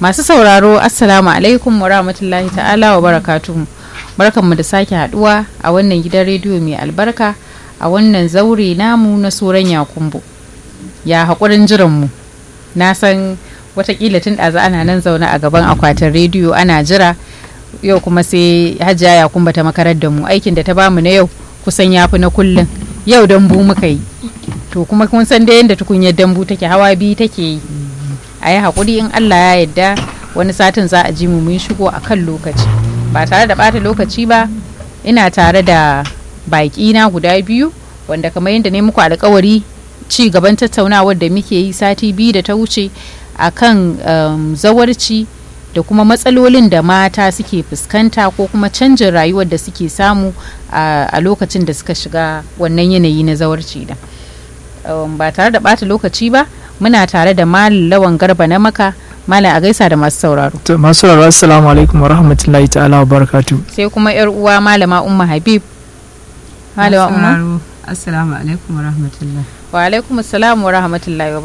masu sauraro assalamu alaikum wa rahmatullahi ta'ala wa barakatuhu barkanmu da sake haduwa a wannan gidan rediyo mai albarka a wannan zaure namu na soran yakumbo ya haƙurin jiranmu na san watakila tun ɗaza ana nan zaune a gaban akwatin rediyo ana jira yau kuma sai hajiya yakumba ta makarar da mu aikin da ta bamu na yau kusan ya fi na kullum yau dambu muka yi to kuma kun san dai yadda tukunyar dambu take hawa biyu take yi a yi haƙuri in allah ya yarda wani satin za a ji mu mun shigo a kan lokaci ba tare da ɓata lokaci ba ina tare da baƙi na guda biyu wanda kamar yadda ne muku alkawari ci gaban tattaunawar da muke yi sati biyu da ta wuce a kan um, zawarci da kuma matsalolin da mata suke fuskanta ko kuma canjin rayuwar da suke samu a, a lokacin da suka shiga wannan yanayi na zawarci da um, ba tare da ɓata lokaci ba muna tare da malam lawan garba na maka malam a gaisa da masu sauraro To masu sauraro assalamu alaikum wa rahmatullahi ta'ala wa barakatu. sai kuma yar uwa malama umma habib malama umma Assalamu alaikum wa rahmatullah. wa alaikum assalam wa rahmatullahi wa